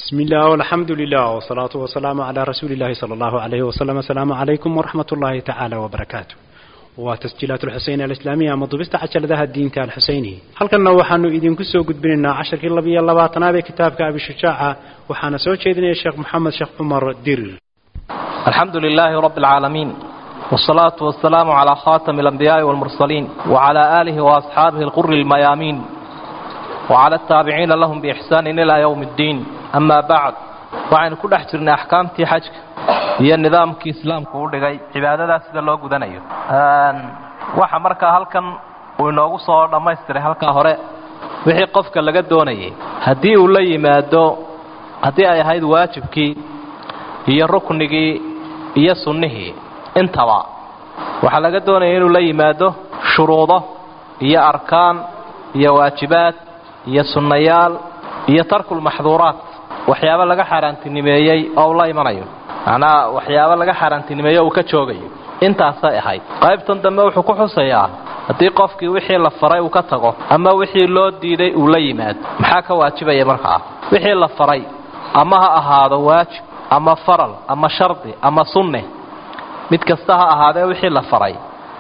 بسم الله والحمد لله والصلاة والسلام على رسول الله صلى الله عليه وسلم السلام عليكم ورحمة الله تعالى وبركاته وتسجيلات الحسين الإسلامية مضبست عشر ذا الدين تاع الحسيني هل كنا وحنو إذن كسو قد بيننا عشر كلا بي الله باطنا بكتابك أبي الشجاعة وحنا سوى شيدنا الشيخ محمد شيخ عمر دير الحمد لله رب العالمين والصلاة والسلام على خاتم الأنبياء والمرسلين وعلى آله وأصحابه الغر الميامين وعلى التابعين لهم بإحسان إلى يوم الدين أما بعد waxaynu ku dhex jirnay axkaamtii xajka iyo nidaamkii islaamku u dhigay cibaadadaas sida loo gudanayo waxa markaa halkan uu inoogu soo dhammaystiray halkaa hore wixii qofka laga doonayay haddii uu la yimaado haddii ay ahayd waajibkii iyo ruknigii iyo sunnihii intaba waxaa laga doonaya inuu la yimaado shuruudo iyo arkaan iyo waajibaad iyo sunnayaal iyo tarkulmaxduuraat waxyaabo laga xaaraantinimeeyey oo uu la imanayo macnaha waxyaabo laga xaaraantinimeeyo uu ka joogayo intaasay ahayd qaybtan dambe wuxuu ku xusayaa haddii qofkii wixii la faray uu ka tago ama wixii loo diiday uu la yimaado maxaa ka waajibaya markaa wixii la faray ama ha ahaado waajib ama faral ama shardi ama sunne mid kasta ha ahaadee wixii la faray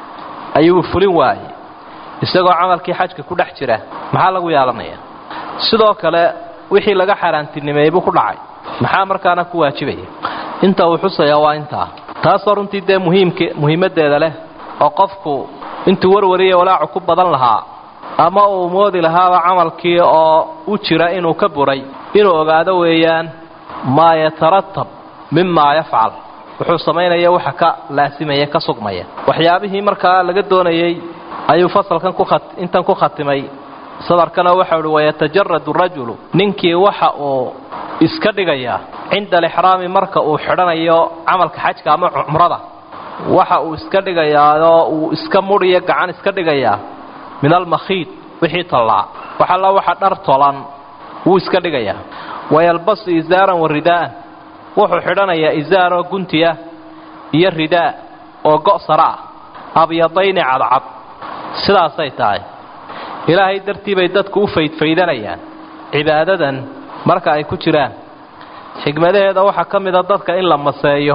ayuu fulin waayey isagoo camalkii xajka ku dhex jira maxaa lagu yeelanaya sidoo kale wixii laga xaaraantinimeeyey buu ku dhacay maxaa markaana ku waajibaya inta uu xusayaa waa intaa taasoo runtii dee muhiimk muhiimaddeeda leh oo qofku intuu warwariya walaacu ku badan lahaa ama uu moodi lahaaba camalkii oo u jira inuu ka buray inuu ogaado weeyaan maa yataratab mimaa yafcal wuxuu samaynaya waxa ka laasimaya ka sugmaya waxyaabihii markaa laga doonayey ayuu fasalkan intan ku khatimay sadarkana waxa uhi wayatajaradu rajulu ninkii waxa uu iska dhigayaa cinda alixraami marka uu xidhanayo camalka xajka ama cumrada waxa uu iska dhigayaao uu iska mudhiyo gacan iska dhigayaa min almakhiid wixii tollaa waxalla waxa dhar tolan wuu iska dhigayaa wayalbasu isaaran wa ridaa'an wuxuu xidhanayaa isaaroo guntiya iyo ridaa oo go' sara ah abyadayni cadcad sidaasay tahay ilaahay dartii bay dadku u faydfaydanayaan cibaadadan marka ay ku jiraan xigmadaheeda waxaa ka mida dadka in la maseeyo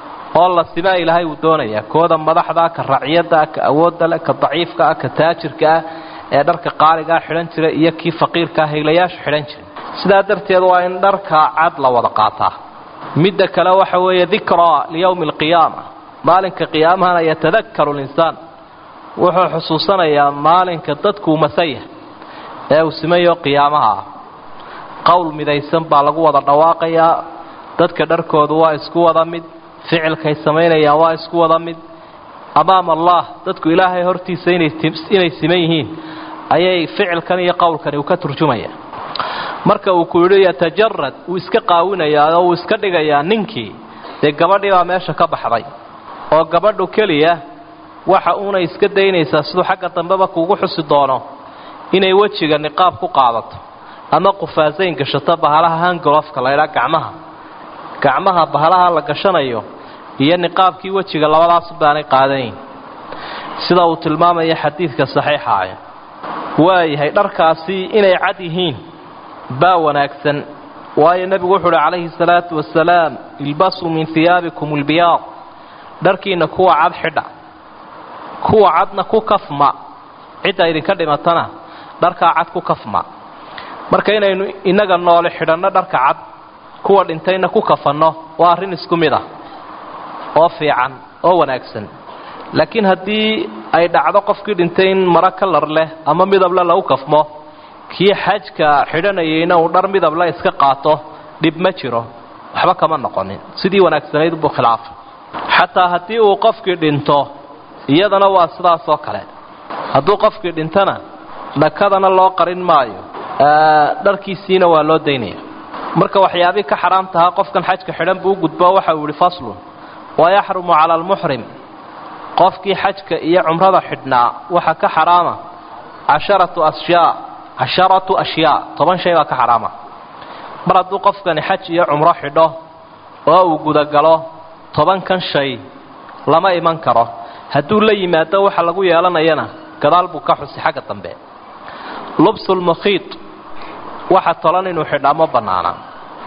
oo la simaa ilaahay uu doonayaa kooda madaxdaa ka racyaddaa ka awoodda leh ka daciifka ah ka taajirka ah ee dharka qaaligaa xidhan jira iyo kii faqiirkaa haylayaashu xidhan jira sidaa darteed waa in dharka cad la wada qaataa midda kale waxa weeye dikraa liyowmi alqiyaama maalinka qiyaamahana yatadakaru linsaan wuxuu xusuusanayaa maalinka dadkuu masayah ee uu simayo qiyaamaha ah qowl midaysan baa lagu wada dhawaaqayaa dadka dharkoodu waa isku wada mid ficilkay samaynayaan waa isku wada mid amaama allah dadku ilaahay hortiisa inay siman yihiin ayay ficilkan iyo qowlkani uu ka turjumaya marka uu ku yidhi yatajarad wuu iska qaawinayaa oo uu iska dhigayaa ninkii dee gabadhii baa meesha ka baxday oo gabadhu keliya waxa uuna iska daynaysaa siduu xagga dambeba kuugu xusi doono inay wejiga niqaab ku qaadato ama qufaasayn gashato bahalaha hangolofka laydhaa gacmaha gacmaha bahalaha la gashanayo iyo niqaabkii wejiga labadaas baanay qaadanayn sida uu tilmaamaya xadiidka saxiixaah waayahay dharkaasi inay cad yihiin baa wanaagsan waayo nebigu wuxuu uhi calayhi salaatu wasalaam ilbasuu min hiyaabikum albiyaad dharkiinna kuwa cad xidha kuwa cadna ku kafma cidda idinka dhimatana dharkaa cad ku kafma marka inaynu innaga noole xidhanno dharka cad kuwa dhintayna ku kafanno waa arrin isku mid ah oo fiican oo wanaagsan laakiin haddii ay dhacdo qofkii dhintay in maro kalar leh ama midable lagu kafmo kii xajka xidhanayayna uu dhar midable iska qaato dhib ma jiro waxba kama noqonin sidii wanaagsanayd buu khilaafay xataa haddii uu qofkii dhinto iyadana waa sidaasoo kale hadduu qofkii dhintana dhakadana loo qarin maayo dharkiisiina waa loo daynaya marka waxyaabii ka xaraam tahaa qofkan xajka xidhan buu u gudbo waxa uu yihi faslun wayaxrumu cala almuxrim qofkii xajka iyo cumrada xidhnaa waxa ka xaraama casharatu ashyaa casharatu ashyaa toban shay baa ka xaraama mar hadduu qofkani xaj iyo cumro xidho oo uu gudagalo tobankan shay lama iman karo hadduu la yimaado waxa lagu yeelanayana gadaal buu ka xusi xagga dambe lubsulmukhiid waxa tolan inuu xidhaa ma bannaana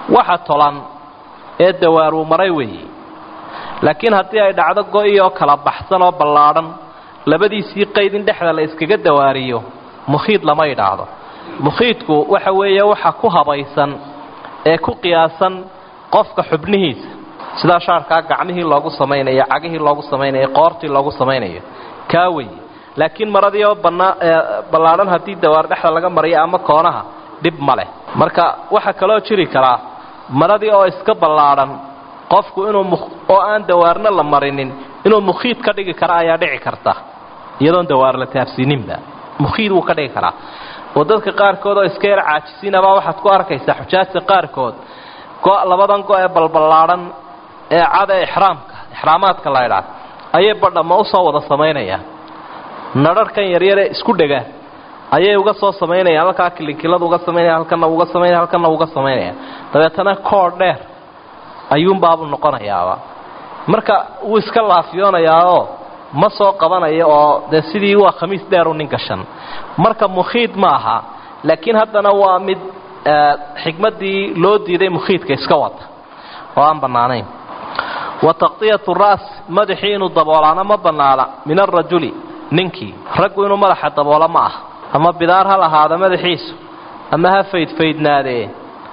waxa tolan ee dawaaruu maray weeye laakiin haddii ay dhacdo go-i oo kala baxsan oo ballaadhan labadiisii qayd in dhexda la iskaga dawaariyo mukhiid lama idhaahdo mukhiidku waxa weeye waxa ku habaysan ee ku qiyaasan qofka xubnihiisa sidaa shaarkaa gacmihii loogu samaynayo cagihii loogu samaynayo qoortii loogu samaynayo kaa weye laakiin maradii oo ballaadhan haddii dawaar dhexda laga mariyo ama koonaha dhib ma leh marka waxaa kaloo jiri karaa maradii oo iska ballaadhan qofku inuu oo aan dawaarna la marinin inuu mukhiid ka dhigi kara ayaa dhici karta iyadoon dawaar la taabsiininba mukhiid wuu ka dhigi karaa oo dadka qaarkood oo iska yar caajisiinabaa waxaad ku arkaysaa xujaajta qaarkood go labadan go ee balballaadhan ee cada ixraamka ixraamaadka la ydhaah ayay badhama usoo wada samaynayaan nadharhkan yaryare isku dhega ayay uga soo samaynayaan halkaa kilinkilada uga samaynaya halkana uga samaynaya halkana uga samaynaya dabeetana koor dheer ayuunbaabuu noqonayaaba marka wuu iska laafiyoonayaao ma soo qabanayo oo dee sidii waa khamiis dheeru nin gashan marka mukhiid ma aha laakiin haddana waa mid xikmaddii loo diiday mukhiidka iska wata oo aan bannaanayn wa taqtiyatu ra's madaxii inuu daboolaana ma bannaana min arajuli ninkii raggu inuu madaxa daboolo ma ah ama bidaar ha lahaado madaxiisu ama ha faydfaydnaadee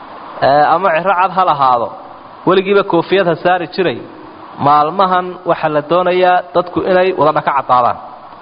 ama ciro cad ha lahaado weligiiba koofiyad ha saari jiray maalmahan waxaa la doonayaa dadku inay wada dhaka caddaadaan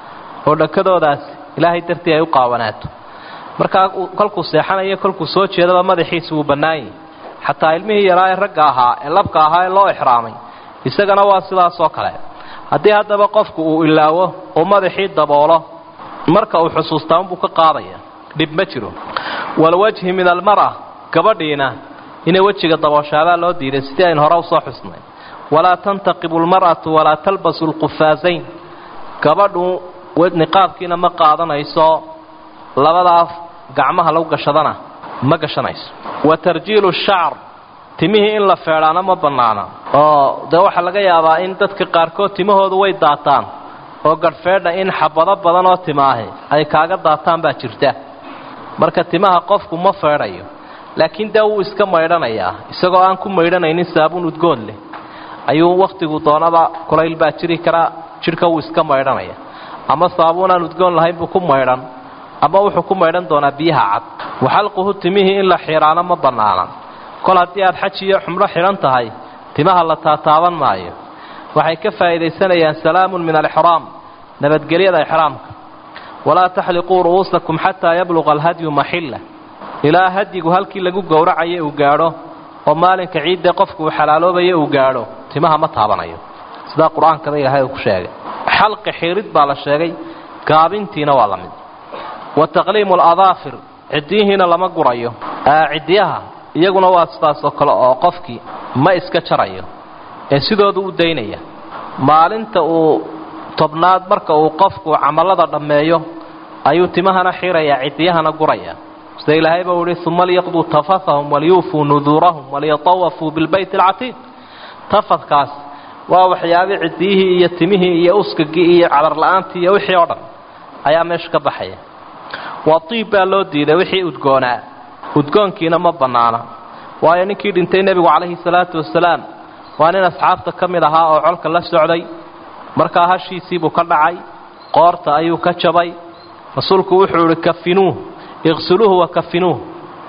oo dhakadoodaas ilaahay dartii ay u qaawanaato markaa kolkuu seexanayo kolkuu soo jeedaba madaxiisa wuu bannaanyay xataa ilmihii yaraa ee ragga ahaa ee labka ahaa ee loo ixraamay isagana waa sidaasoo kale haddii haddaba qofku uu ilaawo oo madaxii daboolo marka uu xusuustaa unbuu ka qaadaya dhib ma jiro walwajhi min almar'a gabadhiina inay wejiga dabooshaabaa loo diiday sidii aynu hore usoo xusnay walaa tantaqibu almar'atu walaa talbasu lqufaasayn gabadhu niqaabkiina ma qaadanayso labadaas gacmaha lagu gashadana ma gashanayso wa tarjiilu shacr timihii in la feedhaana ma bannaana oo dee waxaa laga yaabaa in dadka qaarkood timahoodu way daataan oo gadhfeedha in xabado badan oo timaahi ay kaaga daataan baa jirta marka timaha qofku ma feedhayo laakiin dee wuu iska maydhanayaa isagoo aan ku maydhanaynin saabuun udgoon leh ayuu wakhtigu doonaba kulayl baa jiri karaa jidhka wuu iska maydhanaya ama saabuun aan udgoon lahayn buu ku maydhan ama wuxuu ku maydhan doonaa biyaha cad waxalquhu timihii in la xidhaano ma bannaana kol haddii aad xaj iyo xumro xidhan tahay timaha la taataaban maayo waxay ka faa'iidaysanayaan salaamun min alixraam nabadgelyada ixraamka walaa taxliquu ru'uusakum xataa yabluqa alhadyu maxilla ilaa hadyigu halkii lagu gowracayo uu gaadho oo maalinka ciidda qofku uu xalaaloobayo uu gaadho timaha ma taabanayo sidaa qur-aankada ilaahay uu ku sheegay xalqi xiirid baa la sheegay gaabintiina waa la mid wa taqliimu aladaafir ciddiyihiina lama gurayo ciddiyaha iyaguna waa sidaasoo kale oo qofkii ma iska jarayo ee sidoodu u daynaya maalinta uu tobnaad marka uu qofku camallada dhammeeyo ayuu timahana xirayaa ciddiyahana guraya sida ilaahay bau ihi uma liyaqduu tafathahum waliyuufuu nuduurahum waliyatawafuu bilbayt alcatiiq tafadkaas waa waxyaabii ciddiyihii iyo timihii iyo uskagii iyo cadarla-aantii iyo wixii oo dhan ayaa meesha ka baxaya waa tiib baa loo diiday wixii udgoonaa udgoonkiina ma bannaana waayo ninkii dhintay nebigu calayhi salaatu wasalaam waa nin asxaabta ka mid ahaa oo colka la socday markaa hashiisiibuu ka dhacay qoorta ayuu ka jabay rasuulku wuxuu idhi kafinuuh iqsuluuhu wa kafinuuh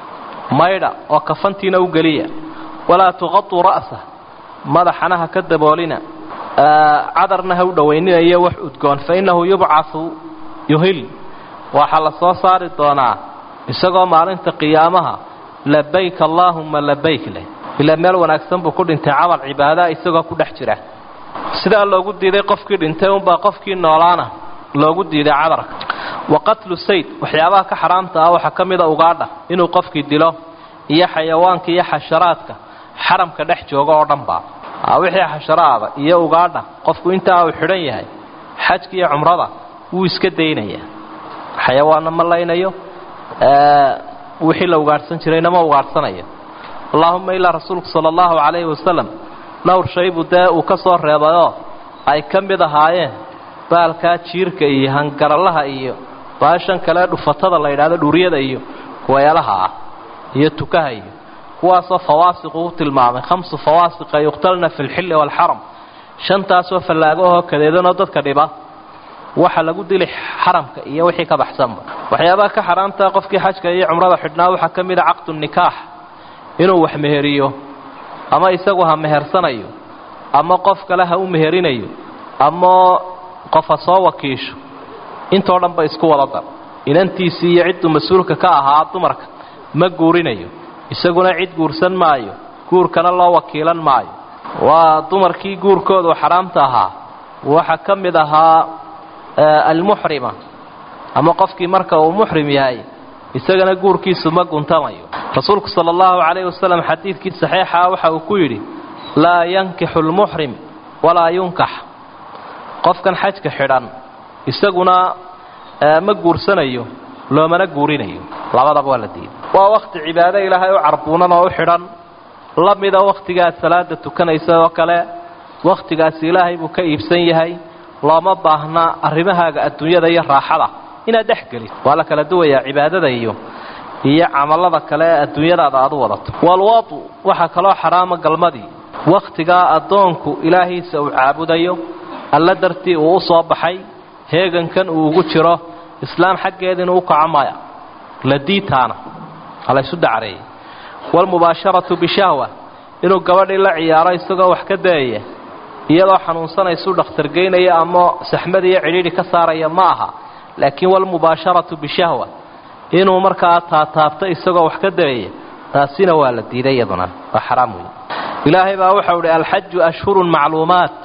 maydha oo kafantiina u geliya walaa tuqatuu ra'sah madaxana ha ka daboolina cadarna ha u dhowayninayo wax udgoon fa innahu yubcasu yuhil waxaa la soo saari doonaa isagoo maalinta qiyaamaha labayk allaahumma labayk leh ilaa meel wanaagsan buu ku dhintay camal cibaadaa isagoo ku dhex jira sidaa loogu diiday qofkii dhintay unbaa qofkii noolaana loogu diiday cadarka wa qatlu sayd waxyaabaha ka xaraamta ah waxaa ka mida ugaadha inuu qofkii dilo iyo xayawaanka iyo xasharaadka xaramka dhex jooga oo dhanba wixii xasharaada iyo ugaadha qofku intaa uu xidhan yahay xajka iyo cumrada wuu iska daynaya xayawaanna ma laynayo wixii la ugaadhsan jirayna ma ugaadhsanayo allaahuma ilaa rasuulku sala allahu calayhi wasalam dhowr shaybuu dee uu ka soo reebayoo ay ka mid ahaayeen baalkaa jiirka iyo hangaralaha iyo baashan kale dhufatada la yidhahdo dhuuryada iyo kuweelaha ah iyo tukaha iyo kuwaasoo fawaasiqu u tilmaamay khamsu fawaasiqa yuqtalna fi lxilli waalxaram shantaasoo fallaagahoo kadeedanoo dadka dhiba waxa lagu dili xaramka iyo wixii ka baxsanba waxyaabaha ka xaraamtaa qofkii xajka iyo cumrada xidhnaa waxaa ka mid a caqdu nikaax inuu wax meheriyo ama isagu ha mehersanayo ama qof kale ha u meherinayo ama qof ha soo wakiisho intoo dhan ba isku wada dar inantiisii iyo cidduu mas-uulka ka ahaa dumarka ma guurinayo isaguna cid guursan maayo guurkana loo wakiilan maayo waa dumarkii guurkoodu xaraamta ahaa waxaa ka mid ahaa almuxrima ama qofkii marka uu muxrim yahay isagana guurkiisu ma guntamayo rasuulku sala allahu calayhi wasalam xadiidkii saxiixa waxa uu ku yidhi laa yankixu lmuxrim walaa yunkax qofkan xajka xidhan isaguna ma guursanayo loomana guurinayo labadaba waa la diiday waa wakhti cibaado ilaahay u carbuunan oo u xidhan la mida wakhtigaad salaada tukanaysa oo kale wakhtigaasi ilaahay buu ka iibsan yahay looma baahna arrimahaaga adduunyada iyo raaxada inaad dhex gelid waa la kala duwayaa cibaadada iyo iyo camallada kale ee adduunyadaada aad u wadato walwadu waxaa kaloo xaraama galmadii wakhtigaa addoonku ilaahiisa uu caabudayo alla dartii uu u soo baxay heegankan uu ugu jiro islaam xaggeeda inuu u kaco maya la diitaana halaysu dacreeyey waalmubaasharatu bishahwa inuu gabadhii la ciyaaro isagoo wax ka dayaya iyadoo xanuunsanaysu dhakhtargeynaya ama saxmad iyo cidhiidhi ka saaraya ma aha laakiin walmubaasharatu bishahwa inuu markaa taataabto isagoo wax ka dayaya taasina waa la diiday iyaduna waa xaraam wey ilaahay baa waxau idhi alxaju ashhurun macluumaat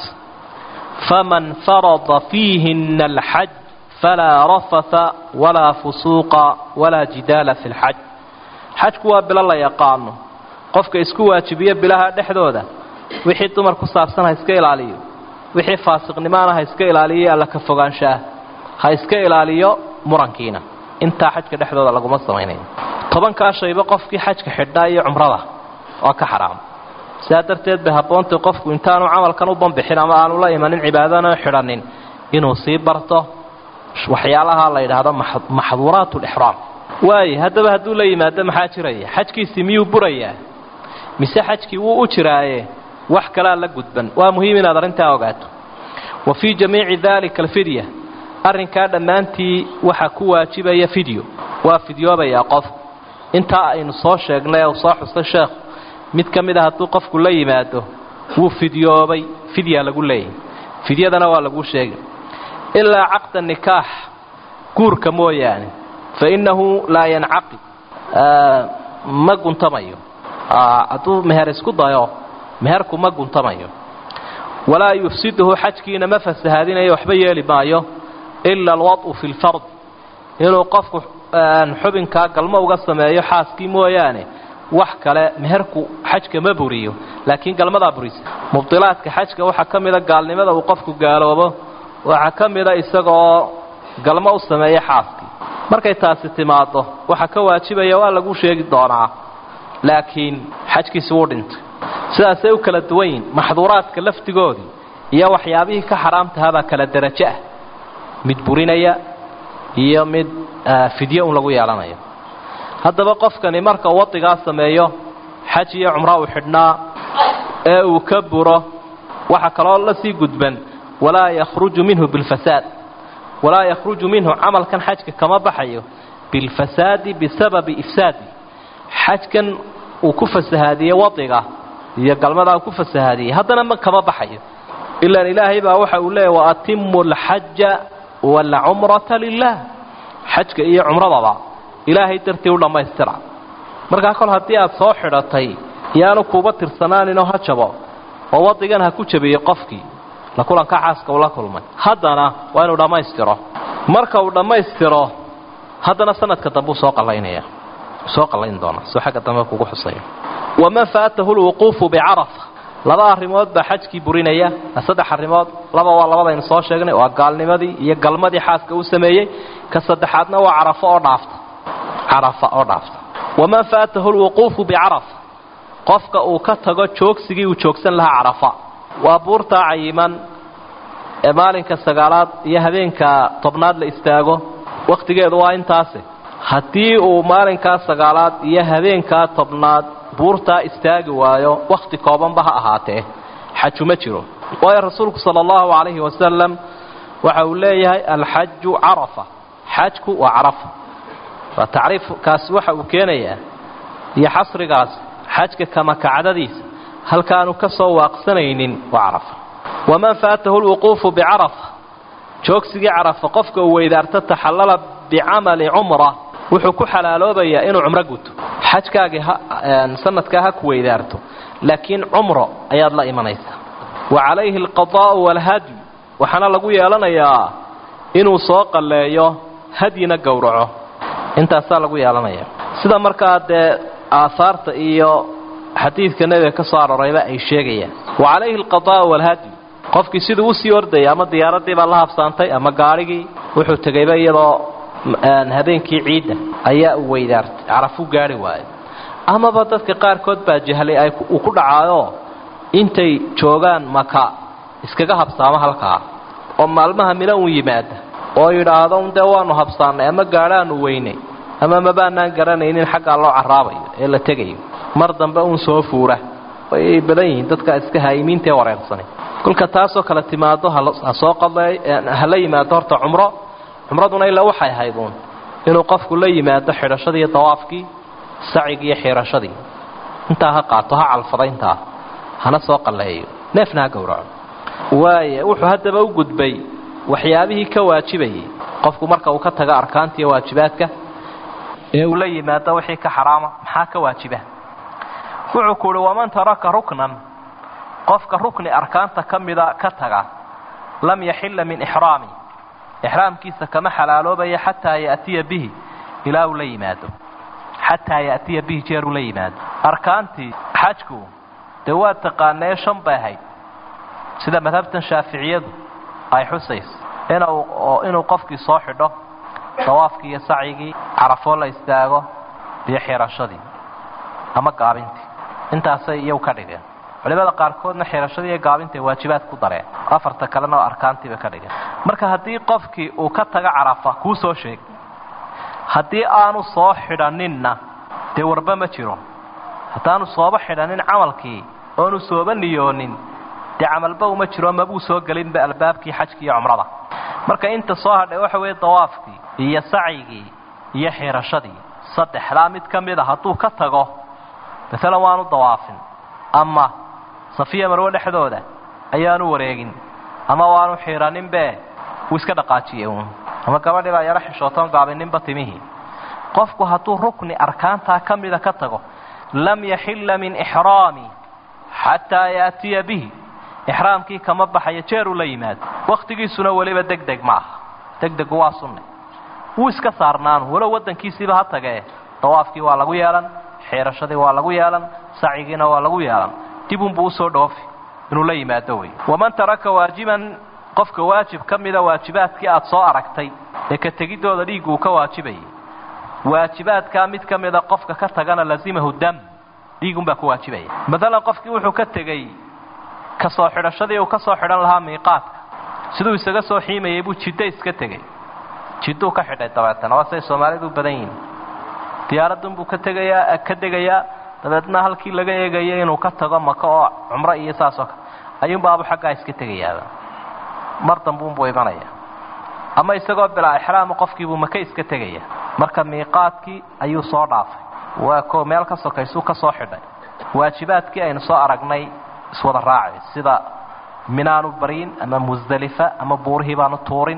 faman farada fiihina alxaj falaa rafatha walaa fusuuqa walaa jidaala fi lxaj xajku waa bilo la yaqaano qofka isku waajibiyo bilaha dhexdooda wixii dumar ku saabsan ha iska ilaaliyo wixii faasiqnimaana ha iska ilaaliyo alla ka fogaanshaah ha iska ilaaliyo murankiina intaa xajka dhexdooda laguma samaynayo tobankaa shayba qofkii xajka xidhnaa iyo cumrada waa ka xaraam sidaa darteed bay habboontay qofku intaanu camalkan u banbixin ama aanu la imanin cibaadana xidhanin inuu sii barto waxyaalaha la yidhaahdo maxduuraat lixraam waaye haddaba hadduu la yimaado maxaa jiraya xajkiisii miyuu burayaa mise xajkii wuu u jiraaye wax kalaa la gudban waa muhiim inaad arrintaa ogaato wa fii jamiici daalika alfidya arrinkaa dhammaantii waxaa ku waajibaya fidyo waa fidyoobayaa qof intaa aynu soo sheegnay uu soo xustay sheekhu mid ka mid a hadduu qofku la yimaado wuu fidyoobay fidyaa lagu leeyahy fidyadana waa laguu sheegay ilaa caqda nikaax guurka mooyaane fa innahu laa yancaqid ma guntamayo hadduu meher isku dayo meherku ma guntamayo walaa yufsiduhu xajkiina ma fasahaadinayo waxba yeeli maayo ila alwad'u fi lfard inuu qofku xubinkaa galmo uga sameeyo xaaskii mooyaane wax kale meherku xajka ma buriyo laakiin galmadaa burisa mubdilaadka xajka waxaa ka mida gaalnimada uu qofku gaaloobo waxaa ka mida isagaoo galmo u sameeya xaaskii markay taasi timaado waxaa ka waajibaya waa lagu sheegi doonaa laakiin xajkiisi wuu dhintay sidaasay u kala duwan yihin maxduuraadka laftigoodii iyo waxyaabihii ka xaraamtahabaa kala derajo ah mid burinaya iyo mid fidyo un lagu yeelanayo haddaba qofkani marka uu wadigaa sameeyo xaj iyo cumro uu xidhnaa ee uu ka buro waxaa kaloo la sii gudban walaa yakhruju minhu bilfasaad walaa yakhruju minhu camalkan xajka kama baxayo bilfasaadi bisababi ifsaadi xajkan uu ku fasahaadiyey wadiga iyo galmadaa uu ku fasahaadiyey haddana ma kama baxayo ilaan ilaahay baa waxa uu leeyahy waatimu alxaja waalcumrata lilah xajka iyo cumradaba ilaahay dartii u dhammaystira markaa kol haddii aad soo xidhatay yaanu kuuba tirsanaaninoo ha jabo oo wadigan ha ku jabiyey qofkii la kulanka xaaska uu la kulmay haddana waa inuu dhammaystiro marka uu dhammaystiro haddana sanadka dambe uu soo qallaynaya soo qallayn doona soo xagga dambe kugu xusaya waman faatahu lwuquufu bicarafa laba arrimood baa xajkii burinaya saddex arrimood laba waa labadaynu soo sheegnay waa gaalnimadii iyo galmadii xaaska uu sameeyey ka saddexaadna waa carafo oo dhaafta carafa oo dhaafta waman faatahu lwuquufu bicarafa qofka uu ka tago joogsigii uu joogsan lahaa carafa waa buurtaa cayiman ee maalinka sagaalaad iyo habeenka tobnaad la istaago wakhtigeedu waa intaasi haddii uu maalinkaa sagaalaad iyo habeenkaa tobnaad buurtaa istaagi waayo wakhti koobanba ha ahaatee xaju ma jiro waayo rasuulku sala allahu calayhi wasalam waxa uu leeyahay alxaju carafa xajku waa carafa waa tacriifkaasi waxa uu keenayaa iyo xasrigaas xajka kamakacdadiisa halkaanu ka soo waaqsanaynin waa carafa waman faatahu lwuquufu bicarafa joogsigii carafa qofka uu weydaarto taxallala bicamali cumra wuxuu ku xalaaloobayaa inuu cumro guto xajkaagii sanadkaa ha ku weydaarto laakiin cumro ayaad la imanaysaa wa calayhi alqadaa'u waalhadyu waxaana lagu yeelanayaa inuu soo qalleeyo hadyina gowraco intaasaa lagu yeelanaya sida markaa dee aahaarta iyo xadiidka nebiga ka soo arorayba ay sheegayaan wa calayhi alqadaa'u waalhadyu qofkii siduu usii ordayay ama diyaaraddii baa la habsaantay ama gaadhigii wuxuu tegayba iyadoo habeenkii ciidda ayaa uu weydaartay carafuu gaari waayo amaba dadka qaarkood baa jahlay ay uu ku dhacaayo intay joogaan maka iskaga habsaamo halkaa oo maalmaha mina uun yimaada oo yidhaahdo un dee waanu habsaannay ama gaadhaanu weynay ama mabaanaan garanaynin xaggaa loo carraabayo ee la tegayo mar dambe uun soo fuura way badan yihiin dadka iska haayimiintaee wareersanay kolka taasoo kale timaado ha soo qadey hala yimaado horta cumro cumraduna ilaa waxay ahayd uun inuu qofku la yimaado xidhashadii iyo dawaafkii sacigii iyo xiirashadii intaa ha qaato ha calfada intaa hana soo qalleeyo neefna ha gowraco waaya wuxuu haddaba u gudbay waxyaabihii ka waajibayay qofku marka uu ka tago arkaanta iyo waajibaadka ee uu la yimaado wixii ka xaraama maxaa ka waajiba wuxuu ku uhi waman taraka ruknan qofka rukni arkaanta ka mida ka taga lam yaxilla min ixraami ixraamkiisa kama xalaaloobaya xataa ya'tiya bihi ilaa uu la yimaado xataa ya'tiya bihi jeer uu la yimaado arkaantii xajku dee waa taqaanee shan bay ahayd sida madhabtan shaaficiyadu ay xusayso inuu qofkii soo xidho dawaafkii iyo sacigii carafoo la istaago iyo xirashadii ama gaabintii intaasay iyagu ka dhigeen culimada qaarkoodna xirashadii iyo gaabinta waajibaad ku dareen afarta kalena oo arkaantiiba ka dhigeen marka haddii qofkii uu ka tago carafa kuu soo sheeg haddii aanu soo xidhaninna dee warba ma jiro haddaanu sooba xidhanin camalkii oonu sooba niyoonin dee camalba uma jiro mabuu soo gelinba albaabkii xajkii iyo cumrada marka inta soo hadhay waxa weeye dawaafkii iyo sacyigii iyo xirashadii saddexdaa mid ka mid a hadduu ka tago maalan waanu dawaafin ama safiya marwe dhexdooda ayaanu wareegin ama waanu xiiraninbe wuu iska dhaqaajiye uun ama gabadhii baa yaro xishootoon gaabininba timihii qofku hadduu rukni arkaantaa ka mida ka tago lam yaxilla min ixraami xataa yaatiya bihi ixraamkii kama baxayo jeeruu la yimaado wakhtigiisuna weliba deg deg ma aha degdegu waa sunne wuu iska saarnaanu walow waddankiisiiba ha tagee dawaafkii waa lagu yeelan xiirashadii waa lagu yeelan sacigiina waa lagu yeelan dibunbuu usoo dhoofi inuu la yimaado wey waman taraka waajiban qofka waajib ka mida waajibaadkii aad soo aragtay ee ka tegidooda dhiiggu uu ka waajibayay waajibaadkaa mid ka mida qofka ka tagana lazimahu dam dhiigunbaa ku waajibaya maalan qofkii wuxuu ka tegey ka soo xidhashadii uu ka soo xidhan lahaa miiqaadka siduu isaga soo xiimayay buu jiddo iska tegey jidduu ka xidhay dabeetana waa say soomaalidu badan yihin diyaaradunbuu ka tegayaa ka degayaa dabeedna halkii laga eegaya inuu ka tago maka oo cumro iyo saasoo kale ayuunbaabu xaggaa iska tegayaaba mar dambuunbuu imanaya ama isagoo bilaa ixraama qofkiibuu maka iska tegaya marka miiqaadkii ayuu soo dhaafay waa ko meel ka sokaysuu ka soo xidhay waajibaadkii aynu soo aragnay iswada raacay sida minaanu baryin ama musdalifa ama buurihii baanu tuurin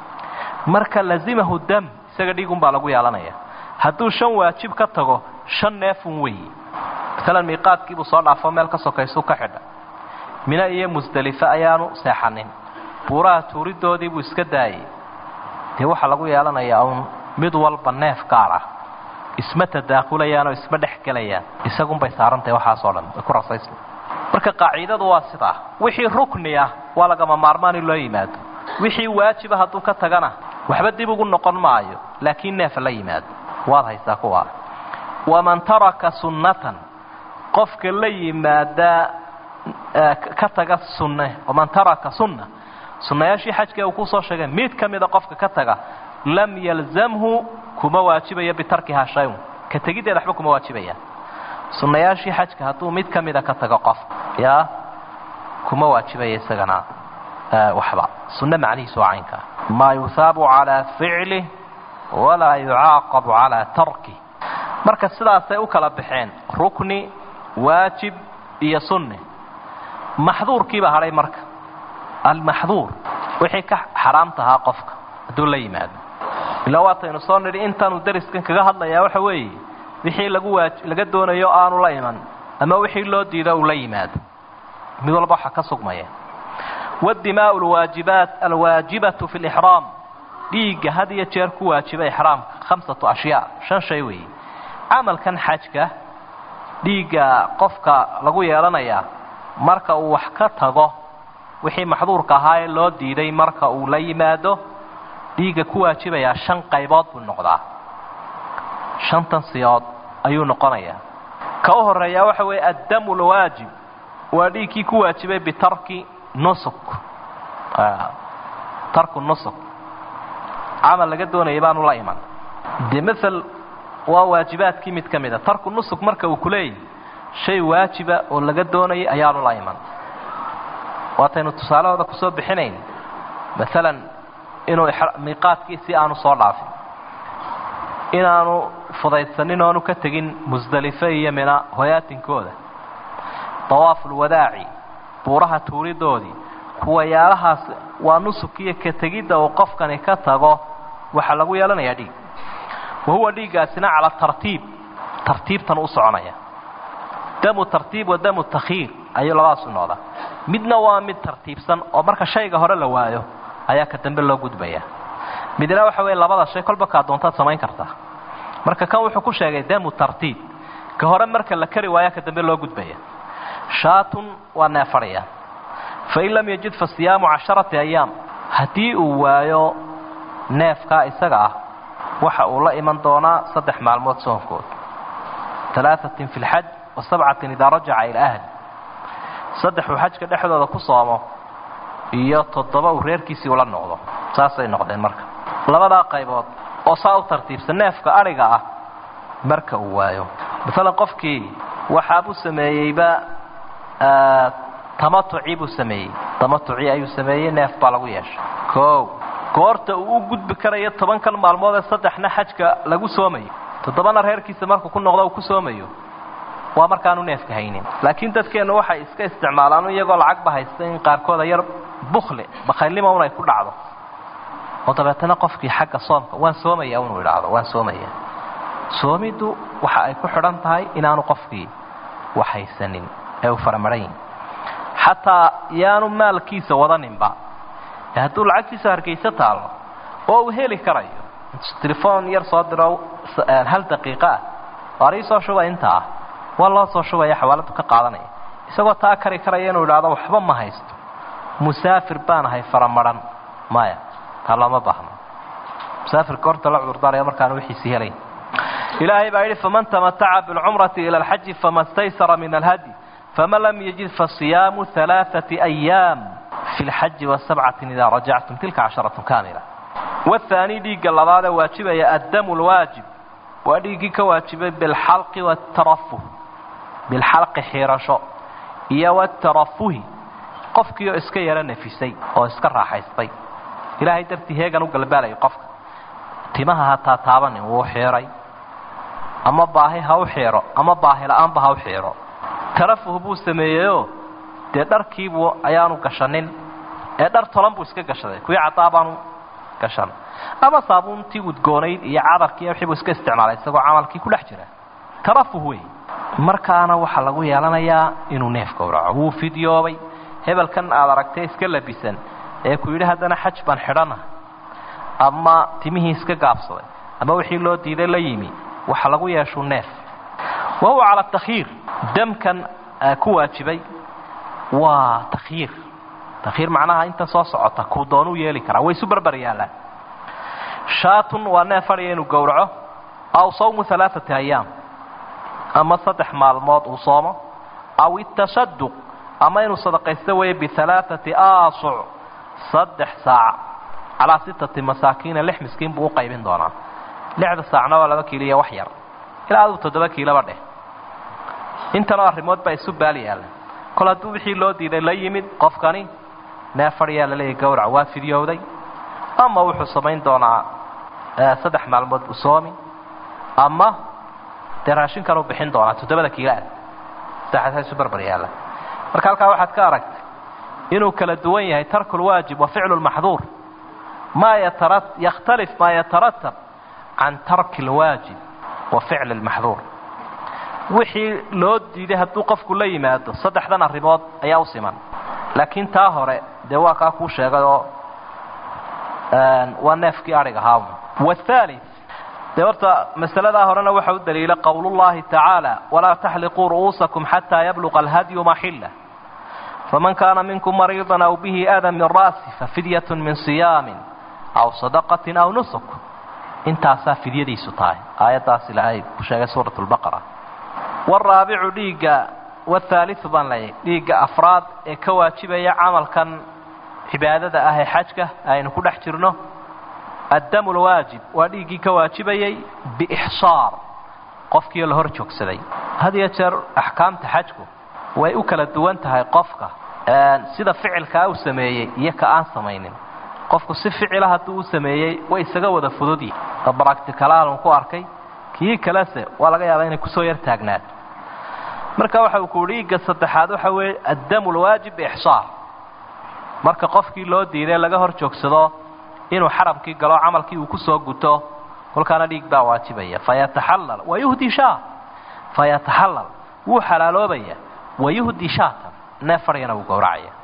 marka lazimahu dam isaga dhiigunbaa lagu yeelanaya hadduu shan waajib ka tago shan neefun weeye maalan miiqaadkiibuu soo dhaafo meel ka sokaysuu ka xidhay mina iyo musdalife ayaanu seexanin buuraha tuuridoodii buu iska daayey dee waxaa lagu yeelanayaa uun mid walba neef gaar ah isma tadaakulayaan oo isma dhex gelayaan isagunbay saarantahay waxaasoo dhan way ku rasaysma marka qaaciidadu waa sidaa wixii rukni ah waa lagama maarmaan in loo yimaado wixii waajiba hadduu ka tagana waxba dib ugu noqon maayo laakiin neefa la yimaado waad haysaa kuwaa waman taraka sunnatan qofka la yimaada ka taga sunne waman taraka sunna sunnayaashii xajka uu kusoo sheegay mid ka mida qofka ka taga lam yalzamhu kuma waajibayo bitarkihaa shayun ka tegiddeeda waxba kuma waajibayaan sunnayaashii xajka hadduu mid ka mida ka tago qof yaa kuma waajibaya isagana waxba sunno macnihiisu waa caynkaa maa yuhaabu calaa ficlih walaa yucaaqabu calaa tarkih marka sidaasay u kala baxeen rukni waajib iyo sunni maxduurkiibaa hadhay marka almaxduur wixii ka xaraam tahaa qofka hadduu la yimaado ilaa waataynu soo nidhi intaanu dariskan kaga hadlayaa waxa weeye wixii lagu waaj laga doonayo aanu la iman ama wixii loo diido uu la yimaado mid walba waxaa ka sugmaya wadimaau lwaajibaat alwaajibatu fi lixraam dhiigga had iyo jeer ku waajiba ixraamka khamsatu ashyaa shan shay weeye camalkan xajka dhiigga qofka lagu yeelanayaa marka uu wax ka tago wixii maxduurka ahaa ee loo diiday marka uu la yimaado dhiigga ku waajibayaa shan qaybood buu noqdaa shantan siyood ayuu noqonayaa ka u horeeyaa waxa weeye addamu lwaajib waa dhiigkii ku waajibay bitarki nusuk tarku nusuk camal laga doonayay baanu la iman dee maal waa waajibaadkii mid ka mida tarku nusuk marka uu kuleeyahy shay waajiba oo laga doonayay ayaanu la iman waataynu tusaalahooda kusoo bixinayn maalan inuu miiqaadkiisii aanu soo dhaafin inaanu fudaydsanin oonu ka tegin musdalife iyo mina hoyaatinkooda dawaafulwadaaci buuraha tuuridoodii kuwayaalahaas waa nusukiyo ka tegidda uu qofkani ka tago waxaa lagu yeelanayaa dhiig wahuwa dhiiggaasina calaa tartiib tartiibtan u soconaya damu tartiib wa damu takhiir ayuu labadaasu noqdaa midna waa mid tartiibsan oo marka shayga hore la waayo ayaa ka dambe loo gudbaya midna waxa weeye labada shay kolba kaa doontaad samayn kartaa marka kan wuxuu ku sheegay damu tartiib ka hore marka la kari waayaa ka dambe loo gudbaya shaatun waa neefadhaya fain lam yajid fa siyaamu casharati ayaam haddii uu waayo neefkaa isaga ah waxa uu la iman doonaa saddex maalmood soonkood alaaثatin fi lxaj wa sabcatin idaa rajaca ila ahli saddexuu xajka dhexdooda ku soomo iyo toddoba uu reerkiisii ula noqdo saasay noqdeen marka labadaa qaybood oo saa u tartiibsan neefka adhiga ah marka uu waayo maalan qofkii waxaabuu sameeyeyba tamatucii buu sameeyey tamatucii ayuu sameeyey neef baa lagu yeeshay o goorta uu u gudbi karayo tobankan maalmood ee saddexna xajka lagu soomayo toddobana reerkiisa markuu ku noqdo uu ku soomayo waa markaanu neefka haynin laakiin dadkeennu waxay iska isticmaalaan iyagoo lacagba haysta in qaarkooda yar bukli bakhaylnimo un ay ku dhacdo oo dabeetana qofkii xagga soomka waan soomaya unuu idhaahdo waan soomaya soomiddu waxa ay ku xidhan tahay inaanu qofkii wax haysanin ee uu faramaran xataa yaanu maalkiisa wadaninba hadduu lacagtiisa hargayso taallo oo uu heli karayo telefoon yar soo diro hal daqiiqo ah waar ii soo shuba intaa ah waa loo soo shubaya xawaaladu ka qaadanaya isagoo taa kari karaya inuu idhaahdo waxba ma haysto musaafir baan ahay faramaran maya taa looma baahno musaafirka horta la cudurdaaraya markaanu wixiisi helayn ilaahay baa yidhi faman tamataca bilcumrati ila alxaji fama staysara min alhadi faman lam yajid fasiyaamu alaaثati ayaam fi lxaji wasabcatin idaa rajactum tilka casharatun kaamila wahaani dhiigga labaadee waajibaya addamu lwaajib waa dhiiggii ka waajibay bilxalqi watarafuh bilxalqi xiirasho iyo watarafuhi qofkiioo iska yaro nafisay oo iska raaxaystay ilaahay dartii heegan u galbaalayo qofka timaha hataa taabanin wuu xiiray ama baahi ha u xiiro ama baahi la-aanba ha u xiiro tarafuh buu sameeyeyoo dee dharkiibuu ayaanu gashanin ee dhar tolan buu iska gashaday kuwii caddaa baanu gashan ama saabuuntii udgoonayd iyo cadarkii wixii buu iska isticmaalay isagoo camalkii ku dhex jira tarafuh wey markaana waxaa lagu yeelanayaa inuu neef gowraco wuu fidyoobay hebelkan aad aragtay iska labisan ee ku yidhi haddana xaj baan xidhana ama timihii iska gaabsaday ama wixii loo diiday la yimi waxa lagu yeeshuu neef wa huwa cala takhiir damkan ku waajibay waa takhiir takhiir macnaha inta soo socota kuu doonuu yeeli karaa way isu barbar yaallaan shaatun waa neef adhiya inuu gowraco aw sawmu alaaati ayaam ama saddex maalmood uu soomo aw itasaduq ama inuu sadaqaysto weeye bialaaati aasuc saddex saac calaa sittati masaakiina lix miskiin buu u qaybin doonaa lixda saacna waa laba kiilo iyo wax yar ilaa aduu toddoba kiiloba dheh intanoo arrimood baa isu baal yaalla kol hadduu wixii loo diiday la yimid qofkani neef fadhiyaa la leeyahy gawrac waa fidyowday ama wuxuu samayn doonaa saddex maalmood buu soomi ama dee raashin kaleu bixin doonaa toddobada kiilaad saddexaasa isu barbar yaalla marka halkaa waxaad ka aragtay inuu kala duwan yahay tarku lwaajib wa ficlu lmaxduur maa yatara yakhtalif maa yataratab can tarki lwaajib wa ficli lmaxduur wixii loo diiday hadduu qofku la yimaado saddexdan arrimood ayaa u siman laakiin taa hore dee waa kaa kuu sheegay oo waa neefkii adhig ahaa wathali dee horta masaladaa horena waxa u daliila qowlullahi tacaala walaa taxliquu ru'uusakum xataa yabluqa alhadyu maxila faman kaana minkum mariidan aw bihi adan min ra'si fafidyatun min siyaamin aw sadaqatin aw nusuk intaasaa fidyadiisu tahay aayaddaas ilaahay ku sheegay suurat lbaqara waraabicu dhiigga wathaaliu baan leeyahy dhiigga afraad ee ka waajibaya camalkan cibaadada ah ee xajka aynu ku dhex jirno addamu lwaajib waa dhiiggii ka waajibayay biixsaar qofkiio la hor joogsaday had iyo jeer axkaamta xajku way u kala duwan tahay qofka sida ficilkaa u sameeyey iyo ka aan samaynin qofku si ficila hadduu u sameeyey way isaga wada fududyihi oo baracticalaalun ku arkay kii kalese waa laga yaabaa inay kusoo yar taagnaato marka waxa uu ku dhiigga saddexaad waxa weeye addamu lwaajib biixsaar marka qofkii loo diiday laga hor joogsado inuu xaramkii galo camalkii uu kusoo guto kolkaana dhiig baa waajibaya fayataxallal wayuhdi shaa fayataxallal wuu xalaaloobaya wayuhdi shaatan neef fadhigana wuu gowracaya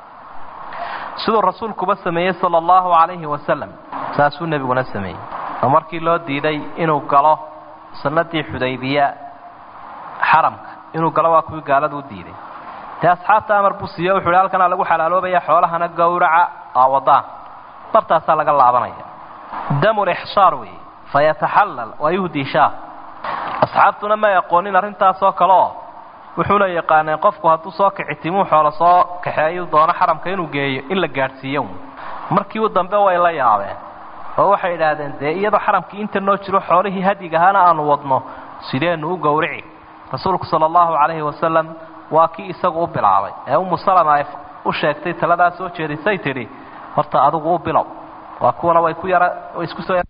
siduu rasuulkuba sameeyey sala allahu calayhi wasalam saasuu nebiguna sameeyey oo markii loo diiday inuu galo sanadii xudaybiya xaramka inuu galo waa kuwii gaalada u diiday dee asxaabta amar buu siiye wuxu hi halkanaa lagu xalaaloobaya xoolahana gowraca aawadaan bartaasaa laga laabanaya damulixsaar weeye fayataxallal wayuhdi shaa asxaabtuna may aqoonin arrintaasoo kale oo wuxuuna yaqaaneen qofku hadduu soo kici timuu xoolo soo kaxeeyu doono xaramka inuu geeyo in la gaadhsiiyo markii u dambe way la yaabeen oo waxay idhaahdeen dee iyadoo xaramkii inta noo jiro xoolihii hadigahaana aanu wadno sideenu u gowrici rasuulku sala allahu calayhi wasalam waa kii isagu u bilaabay ee umu salama ay u sheegtay taladaa soo jeedisay tidhi horta adigu u bilow waa kuwana way ku yara way isku soo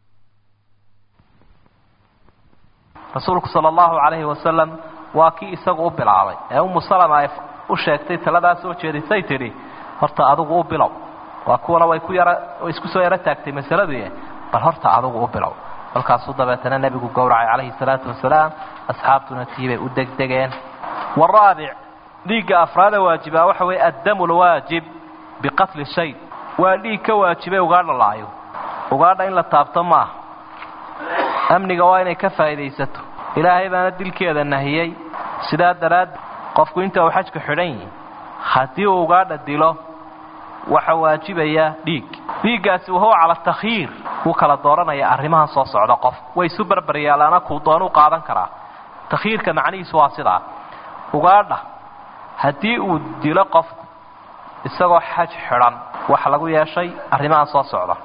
rasuulku sala allahu calayhi wasalam waa kii isagu u bilaabay ee umu salama ay u sheegtay taladaa soo jeedisay tidhi horta adigu u bilow waa kuwana way ku yara way isku soo yaro taagtay masaladii bal horta adigu u bilow kolkaasuu dabeetana nebigu gowracay calayhi salaatu wasalaam asxaabtuna tiibay u degdegeen waraabic dhiigga afraada waajibaa waxa weeye addamu lwaajib biqatli shay waa dhiig ka waajibay ugaadha laayo ugaadha in la taabto maaha amniga waa inay ka faa'iidaysato ilaahay baana dilkeeda nahiyey sidaa daraaddeed qofku inta uu xajka xidhan yihi haddii uu ugaadha dilo waxa waajibaya dhiig dhiiggaasi wahuwa cala takhyiir wuu kala dooranaya arrimahan soo socda qof way isu barbaryaalaana kuu doonuu qaadan karaa takhyiirka macnihiisu waa sidaa ugaadha haddii uu dilo qofku isagoo xaj xidhan waxa lagu yeeshay arrimahan soo socda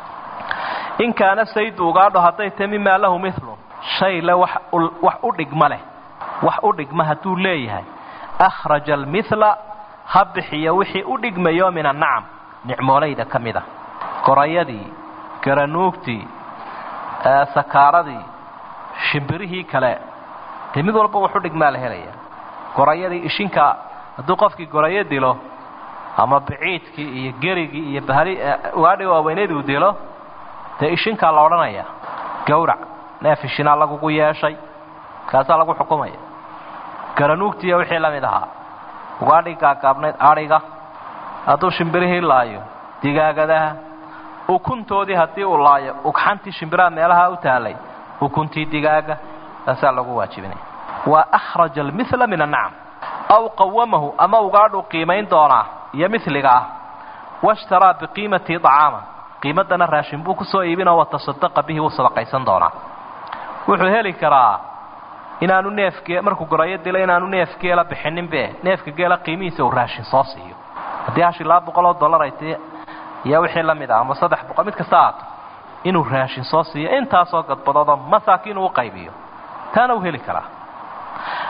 in kaana saydu ugaadho hadday tahay mimaa lahu milun shay le wax u dhigma leh wax u dhigma hadduu leeyahay akhraja almila ha bixiyo wixii u dhigmayo min annacam nicmoolayda ka mid a gorayadii garanuugtii sakaaradii shimbirihii kale dee mid walba wax u dhigmaa la helaya gorayadii ishinka hadduu qofkii gorayo dilo ama biciidkii iyo gerigii iyo bahali ugaadhi waaweyneed uu dilo dee ishinkaa la odhanaya gawrac neef ishinaa lagugu yeeshay kaasaa lagu xukumaya garanuugtiiyo wixii la mid ahaa ugaadhii gaagaabnayd adhiga hadduu shimbirihii laayo digaagadaha ukuntoodii haddii uu laayo ugxantii shimbiraha meelaha u taalay ukuntii digaaga taasaa lagu waajibinaya waa akhraja almila min annacam aw qawamahu ama ugaadhuu qiimayn doonaa iyo miliga ah washtaraa biqiimatii acaama qiimadana raashin buu kusoo iibinoo watasadaqa bihi wuu sadaqaysan doonaa wuxuu heli karaa inaanu neefge markuu gorayo dilo inaanu neef geela bixininbe neefka geela qiimihiisa uu raashin soo siiyo haddii hashi laba boqol oo dollar ay tii iyo wixii la mid ah ama saddex boqol mid kasta aato inuu raashin soo siiyo intaasoo gadbadoodoo masaakiin uu qaybiyo taana uu heli karaa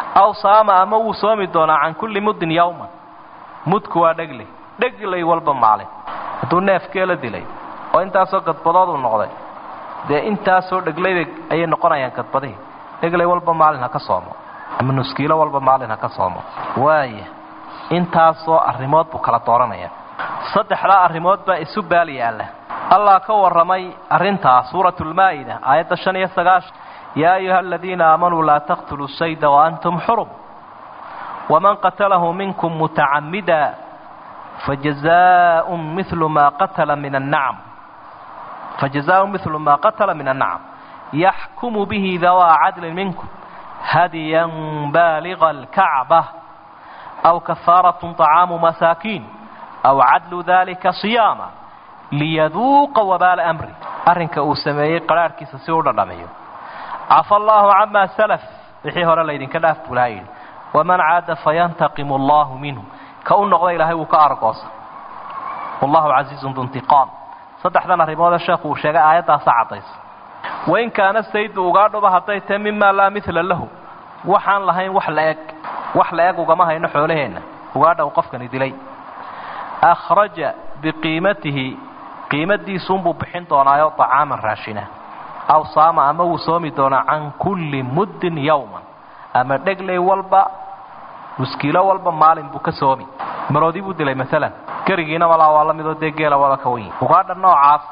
aw saama ama wuu soomi doonaa can kulli muddin yawman mudku waa dhegley dhegley walba maalin hadduu neefkeela dilay oo intaasoo gadbadood uu noqday dee intaasoo dheglayda ayay noqonayaan gadbadihii dhegley walba maalin ha ka soomo ama nuskiilo walba maalin ha ka soomo waaya intaasoo arrimood buu kala dooranaya saddexdaa arrimood baa isu baal yaalla allah ka warramay arrintaa suuratu lmaa'ida aayadda shan iyo sagaashan yaa ayuha aladiina aamanuu laa taqtuluu sayda waantum xurum waman qatalahu minkum mutacamida fajazaaءun milu maa qatala min annacam fajazaaءun milu maa qatala min annacam yaxkumu bihi dawaa cadlin minkum hadiyan baaliga alkacba aw kafaaraة طacaamu masaakiin aw cadlu dalika صiyaama liyaduuqa wabaala amri arrinka uu sameeyey qaraarhkiisa si u dhadhamiyo cafa allaahu camaa salaf wixii hore laydinka dhaaf buu laha yidhi waman caada fayantaqimu allahu minhu ka u noqda ilaahay wuu ka argoosa wallahu casiizun duntiqaam saddexdan arrimoodee sheekhu uu sheegay aayaddaasa caddaysa wain kaana saydu ugaadhuba hadday tahay mimaa laa midla lahu waxaan lahayn wax la eg wax la eg ugama hayno xoolaheenna ugaadha uu qofkani dilay akhraja biqiimatihi qiimadiisuunbuu bixin doonaayo طacaaman raashina aw saama ama wuu soomi doonaa can kulli muddin yawman ama dhegley walba muskiilo walba maalin buu ka soomi maroodi buu dilay maalan gerigiina malaa waa la midoo dee geela wada ka wan yihi ugaadha noocaas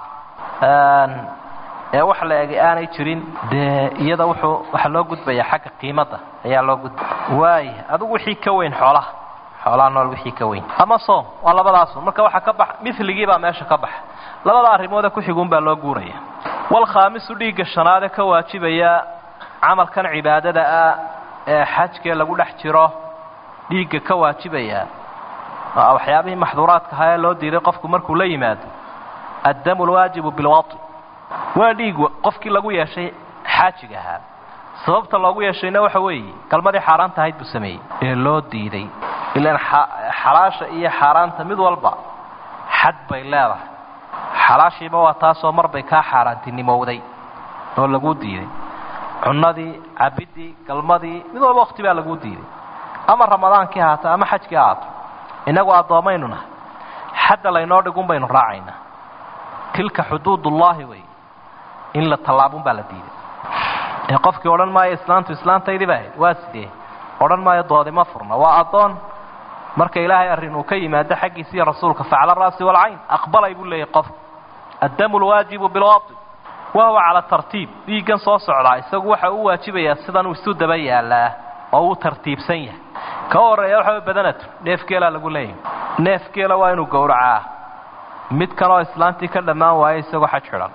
ee wax la egi aanay jirin dee iyada wuxuu waxaa loo gudbayaa xagga qiimadda ayaa loo gudbaya waaya adigu wixii ka weyn xoolaha xoolaha nool wixii ka weyn ama soom waa labadaasun marka waxaa ka bax miligii baa meesha ka baxa labada arrimoode ku xiguun baa loo guuraya walkhaamisu dhiigga shanaade ka waajibaya camalkan cibaadada ah ee xajkee lagu dhex jiro dhiigga ka waajibaya waxyaabihii maxduuraadka ahaa ee loo diiday qofku markuu la yimaado addamu lwaajibu bilwai waa dhiig qofkii lagu yeeshay xaajiga ahaa sababta loogu yeeshayna waxa weeye galmadii xaaraanta ahayd buu sameeyey ee loo diiday ilaan xalaasha iyo xaaraanta mid walba xad bay leedahay xalaashiiba waa taasoo mar bay kaa xaaraantinimowday oo laguu diiday cunnadii cabiddii galmadii mid walba wakti baa laguu diiday ama ramadaankii haato ama xajkii haato innagu addoommaynu nahay xadda laynoo dhigun baynu raacaynaa tilka xuduudullaahi wey in la tallaabun baa la diiday ee qofkii odhan maayo islaantu islaantaydii ba ahayd waa sidee odhan maayo doodima furna waa addoon marka ilaahay arrin uu ka yimaado xaggiisa iyo rasuulka facla ra'si walcayn aqbalay buu leeyahy qof addamu lwaajibu bilwai wa huwa cala tartiib dhiiggan soo socdaa isagu waxa uu waajibayaa sidanuu isu daba yaalaa oo uu tartiibsan yahay ka horreeya waxa badanatu neefgeelaa lagu leeyahay neefgeela waa inuu gowracaa mid kanoo islaantii ka dhammaan waayo isagoo xaj xidhan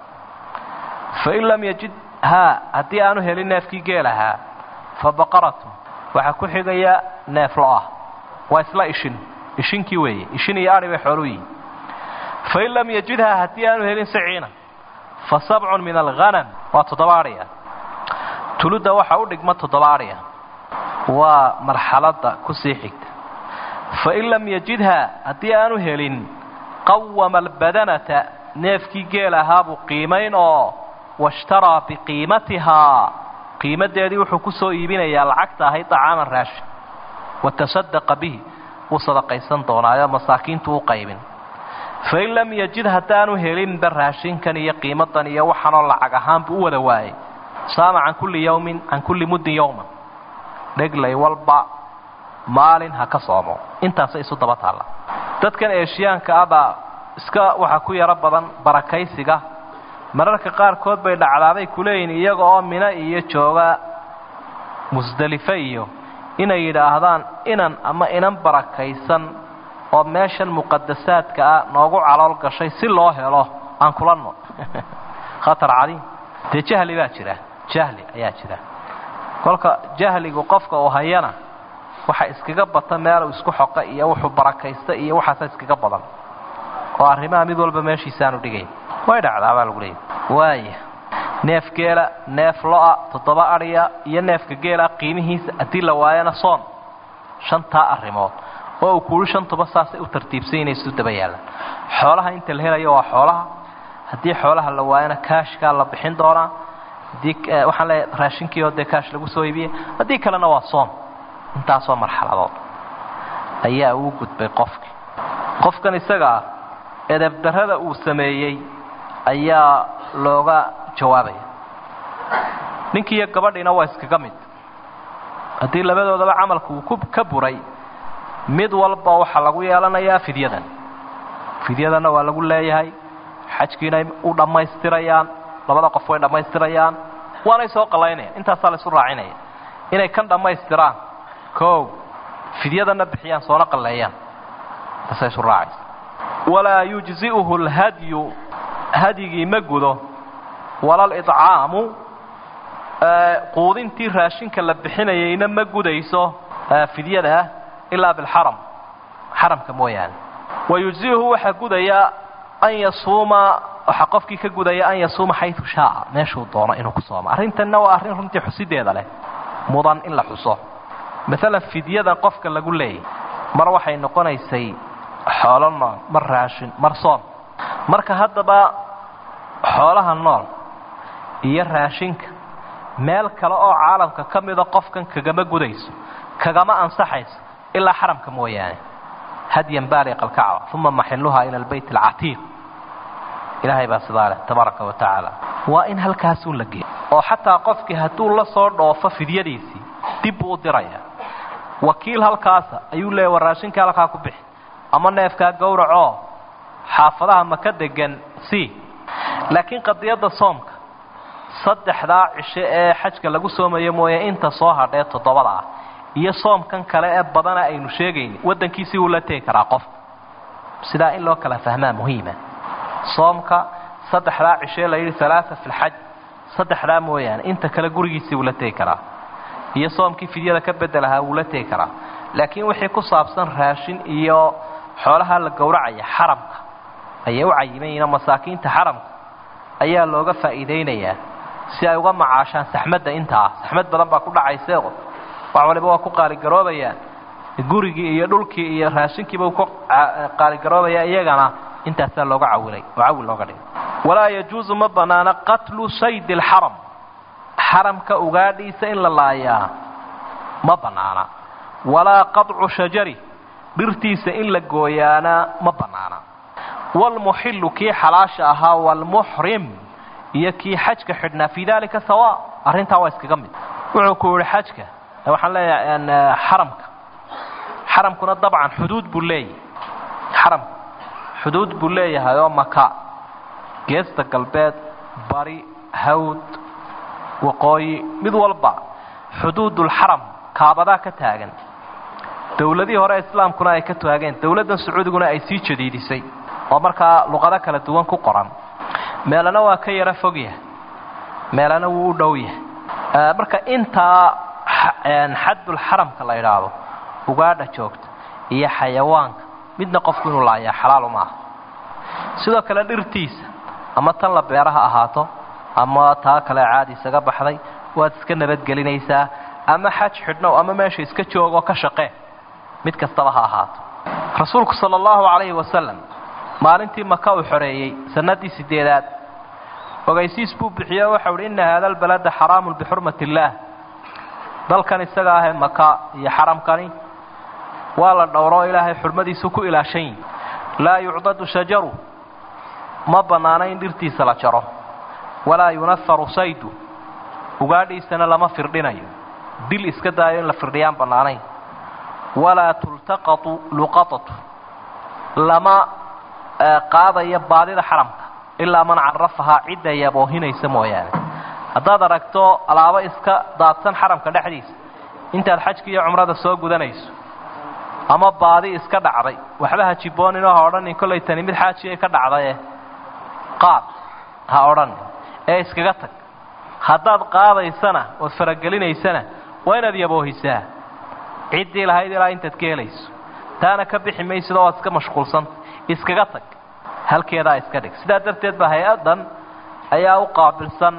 fain lam yajid haa haddii aanu helin neefkii geel ahaa fa baqaratu waxaa ku xigaya neef lo-ah waa isla ishin ishinkii weeye ishin iyo adhi bay xooluu yihin fain lam yajidhaa haddii aanu helin siciina fa sabcun min alghanam waa toddoba adhiya tuludda waxa u dhigma toddoba adhiya waa marxaladda ku sii xigta fain lam yajidhaa haddii aanu helin qawama albadanata neefkii geel ahaabuu qiimayn oo washtaraa biqiimatihaa qiimadeedii wuxuu ku soo iibinayaa lacagta ahayd dacaaman raashin watasadaqa bihi wuu sadaqaysan doonaayo masaakiintu u qaybin fain lam yajid haddaanu helinba raashinkan iyo qiimadan iyo waxaanoo lacag ahaanbuu u wada waayay saama can kulli yawmin can kulli muddin yowman dheglay walba maalin ha ka soomo intaasa isu daba taalla dadkan eeshiyaanka ah baa iska waxaa ku yaro badan barakaysiga mararka qaarkood bay dhacdaabay kuleeyihin iyaga oo mino iyo jooga musdelife iyo inay yidhaahdaan inan ama inan barakaysan oo meeshan muqadasaadka ah noogu calool gashay si loo helo aan kulanno khatar cadiim dee jahli baa jira jahli ayaa jira kolka jahligu qofka uu hayana waxa iskaga bata meelu isku xoqa iyo wuxuu barakaysta iyo waxaasa iskaga badan oo arrimaha mid walba meeshiisaanu dhigayn way dhacdaa baa lagu leeyay waaya neef geela neef lo-a toddoba adhiya iyo neefka geela qiimihiisa haddii la waayana soon shantaa arrimood oo uu kuuhi shantuba saasay u tartiibsanyinaysu daba yaallaan xoolaha inta la helayo waa xoolaha haddii xoolaha la waayana kaashkaa la bixin doonaa haddii waxaan leeyahay raashinkii oo dee kaash lagu soo iibiyey haddii kalena waa soon intaasoo marxaladood ayaa uu gudbay qofkii qofkan isaga ah edebdarrada uu sameeyey ayaa looga jawaabaya ninkii iyo gabadhiina waa iskaga mid haddii labadoodaba camalku uu ku ka buray mid walba waxaa lagu yeelanayaa fidyadan fidyadanna waa lagu leeyahay xajkiinay u dhammaystirayaan labada qof way dhammaystirayaan waanay soo qallaynayaan intaasaa la isu raacinaya inay kan dhammaystiraan kow fidyadanna bixiyaan soona qalleeyaan taasay isu raacaysa walaa yujzi'uhu alhadyu hadyigii ma gudo wala lidcaamu quudintii raashinka la bixinayayna ma gudayso fidyada ilaa bilxaram xaramka mooyaane wayujzi'uhu waxaa gudaya an yasuuma waxaa qofkii ka gudaya an yasuuma xayu shaaa meeshuu doono inuu ku sooma arrintanna waa arrin runtii xusideeda leh mudan in la xuso maalan fidyadan qofka lagu leeyay mar waxay noqonaysay xoolo nool mar raashin mar soon marka haddaba xoolaha nool iyo raashinka meel kale oo caalamka ka mida qofkan kagama gudayso kagama ansaxayso ilaa xaramka mooyaane hadyan baaliq alkacba uma maxiluhaa ila albayt alcatiiq ilaahay baa sidaa leh tabaaraka wa tacaala waa in halkaasuun la geeyo oo xataa qofkii hadduu la soo dhoofo fidyadiisii dib buu u diraya wakiil halkaasa ayuu leeya war raashinka halkaa ku bixi ama neefkaa gowracoo xaafadaha maka degan si laakiin qadiyadda soomka saddexdaa cisho ee xajka lagu soomayo mooye inta soo hadhee toddobada ah iyo soomkan kale ee badana aynu sheegayni waddankiisii wuu la tegi karaa qof sidaa in loo kala fahmaa muhiima soomka saddexdaa cishee la yidhi alaaa fi lxaj saddexdaa mooyaane inta kale gurigiisii wuu la tegi karaa iyo soomkii fidyada ka bedelahaa wuu la tegi karaa laakiin wixii ku saabsan raashin iyo xoolaha la gowracaya xaramka ayay u cayimayiinoo masaakiinta xaramka ayaa looga faa'iidaynayaa si ay uga macaashaan saxmadda intaa saxmad badan baa ku dhacayse wax waliba waa ku qaaligaroobayaan gurigii iyo dhulkii iyo raashinkiiba ku qaaligaroobaya iyagana intaasaa looga cawilay oo cawil looga dhigay walaa yajuusu ma banaana qatlu saydi alxaram xaramka ugaadhiisa in la laayaa ma bannaana walaa qadcu shajari dhirtiisa in la gooyaana ma bannaana waalmuxillu kii xalaasha ahaa waalmuxrim iyo kii xajka xidhnaa fii dalika sawa arrintaa waa iskaga mid wuxuu ku yihi xajka waxaan leeyahay xaramka xaramkuna dabcan xuduud buu leeyahay xaramka xuduud buu leeyahay oo maka geesta galbeed bari hawd waqooyi mid walba xuduudulxaram kaabadaa ka taagan dowladihii hore islaamkuna ay ka taageen dowladdan sacuudiguna ay sii jadiidisay oo markaa luqado kala duwan ku qoran meelana waa ka yaro fog yahay meelana wuu u dhow yahay marka intaa xadulxaramka la idhaahdo ugaadha joogta iyo xayawaanka midna qofku inuu laayaa xalaalu maaha sidoo kale dhirtiisa ama tan la beera ha ahaato ama taa kale caadi isaga baxday waad iska nabadgelinaysaa ama xaj xidhnow ama meesha iska joogoo ka shaqee mid kastaba ha ahaato rasuulku sala allahu calayhi wasalam maalintii maka uu xoreeyey sanadii sideedaad ogaysiis buu bixiye waxau hi inna haada albalada xaraamun bixurmati illaah dalkan isaga ahee maka iyo xaramkani waa la dhowro ilaahay xurmadiisu ku ilaashan yihi laa yucdadu shajaru ma bannaana in dhirtiisa la jaro walaa yunafaru saydu ugaadhiisana lama firdhinayo dil iska daayo in la firdhiyaan bannaanayn walaa tultaqatu luqatatu lama qaadayo baadida xaramka ilaa man carafahaa cidda yaboohinaysa mooyaane haddaad aragto alaabo iska daadsan xaramka dhexdiisa intaad xajka iyo cumrada soo gudanayso ama baadi iska dhacday waxba ha jibooninoo ha odhanin kollay tani mid xaajiay ka dhacdaye qaad ha odhanin ee iskaga tag haddaad qaadaysana ood faragelinaysana waa inaad yaboohisaa ciddii lahayd ilaa intaad ka helayso taana ka bixi maysidoo waad iska mashquulsanta iskaga tag halkeedaa iska dhig sidaa darteed ba hay-addan ayaa u qaabilsan